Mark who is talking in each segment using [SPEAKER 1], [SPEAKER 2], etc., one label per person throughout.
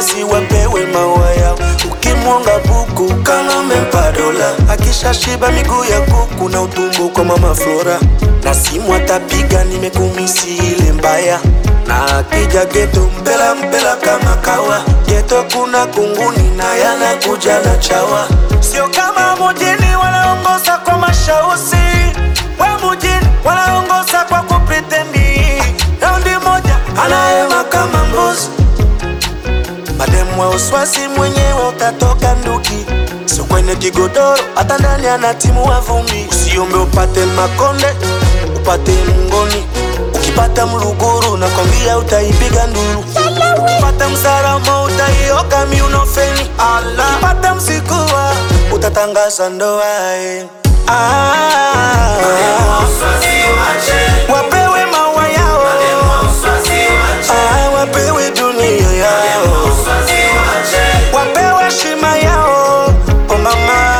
[SPEAKER 1] uswazi wapewe maua yao ukimwonga buku kama umempa dola akishashiba miguu ya kuku na utumbo kwa mama Flora na simu atapiga nimekumisi ile mbaya na akija geto mpela mpela kama kawa geto kuna kunguni na yanakuja na chawa sio kama mujini wanaongoza kwa mashausi we mujini wanaongoza kwa kupritendi raundi moja anaema kama mbuzi mademu wa uswasi mwenyewe utatoka nduki sio kwenye kigodoro hata ndani ana timu wa vumbi usiombe upate makonde upate mngoni ukipata mluguru na kwambia utaipiga nduru ukipata msaramo utaioka miunofeni ala pata msikuwa utatangaza ndoa eh. ah, wapewe maua yao ah, wapewe dunia yao wapewe shima yao oh mama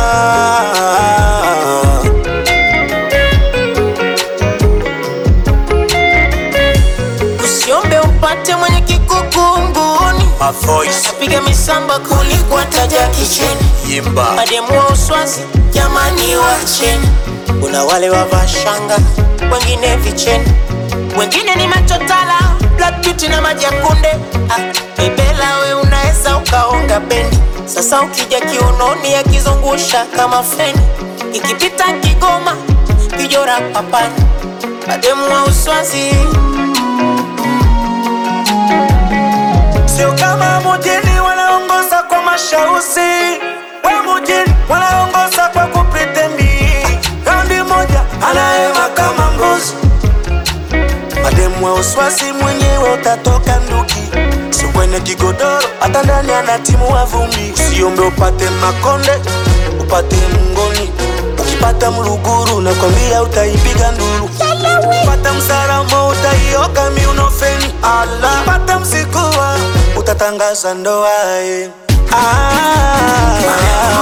[SPEAKER 2] Usiombe upate mwenye kikukunguni
[SPEAKER 1] My voice
[SPEAKER 2] Piga misamba kuliko taja kicheni
[SPEAKER 1] yimba
[SPEAKER 2] Mademu wa uswazi jamani wacheni Kuna wale wavaa shanga wengine vicheni Wengine ni machotala Black beauty na maji ya kunde ah, Bebela we unaweza ukaonga bendi Sasa ukija kiunoni akizungusha kama feni Ikipita Kigoma kijora papani Mademu wa uswazi
[SPEAKER 1] sio kama mujini wanaongoza kwa mashausi we mujini wanaongoza kwa kupritendi raundi moja anaema kama mbuzi mademu wa uswasi mwenyewe utatoka nduki sio kwenye kigodoro hata ndani ana timu wa vumbi usiombe upate makonde upate mngoni ukipata mluguru na kwambia utaipiga nduru pata msaramo utaioka miunofeni ala pata msikuwa utatangaza ndoa eh. ah,